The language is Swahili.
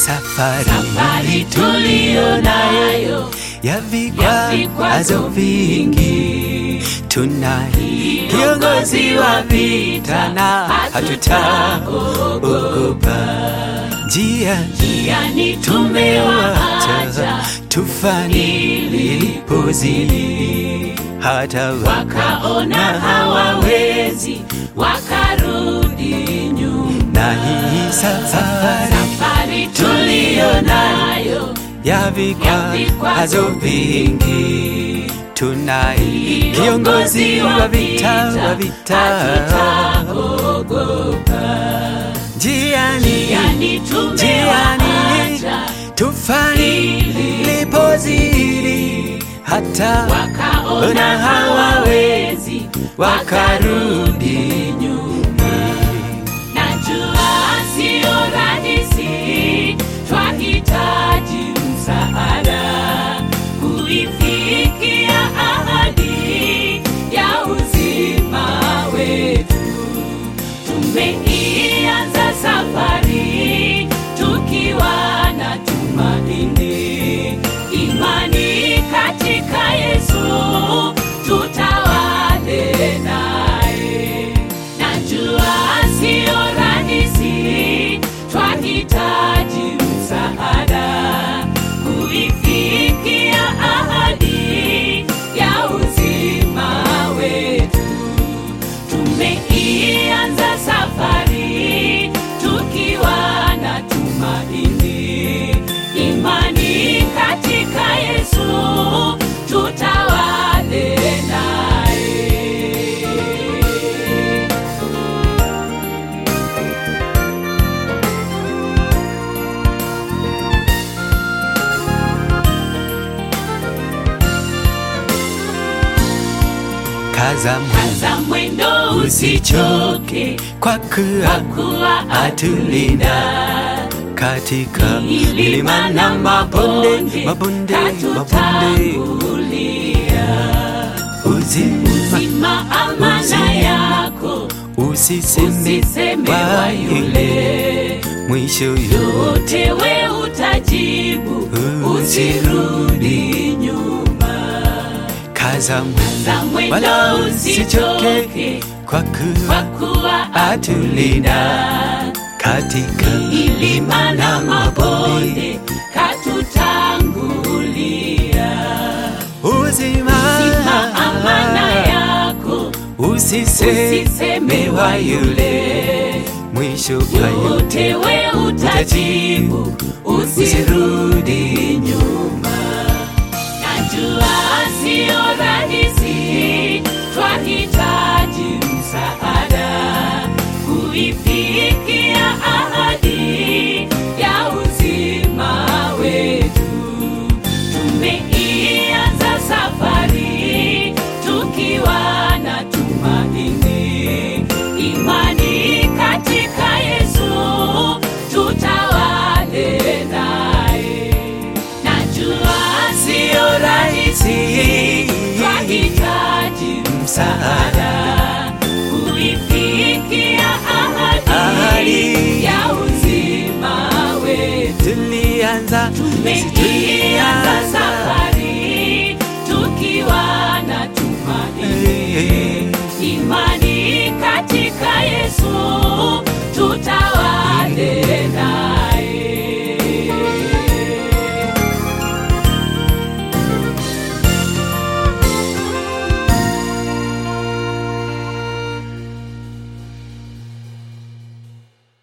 safari, safari tuliyo nayo ya ya vikwazo vikwazo vingi, tunaye kiongozi wa vita na hatutaogopa. Njia yani tumewaacha tufani ilipozidi, hata wakaona hawawezi wakarudi nyuma na hii safari safari tuliyo nayo ya vikwazo vingi, tunaye kiongozi wa vita wa vita, njiani yani tumewaacha tufani lipozidi, hata wakaona hawawezi wakarudi nyuma. Najua sio rahisi, twahitaji msaada kuifikia ahadi ya uzima wetu. Tumeianza safari tukiwa na tumaini, imani katika Yesu, tutawale naye. Najua sio rahisi, twahitaji msaada kuifikia ahadi ya uzima wetu. Tumeianza safari tukiwa na tumaini, imani katika Yesu, tutawale naye. kaza Kaza mwendo usichoke, kwa kwa kuwa kuwa atulinda katika milima na mabonde, mabonde, mabonde, uzima Zima amana yako, usiseme usiseme wa wa yule yule mwisho yote yote, we utajibu, usirudi nyuma. kaza Za mwendo mwendo wala usichoke usichoke, kwa kwa kuwa kuwa atulinda katika milima na mabonde, katutangulia. uzima Zima amana yako, usiseme usiseme wa wa yule yule mwisho wa yote yote we utajibu, usirudi nyuma. Najua sio rahisi, twahitaji msaada kuifikia ahadi ya uzima wetu. Tumeianza safari tukiwa na tumaini, imani katika Yesu, tutawale naye. Najua sio rahisi, twahitaji msaada kuifikia ahadi Ahadi. ya uzima wetu. tulianza Tumeianza safari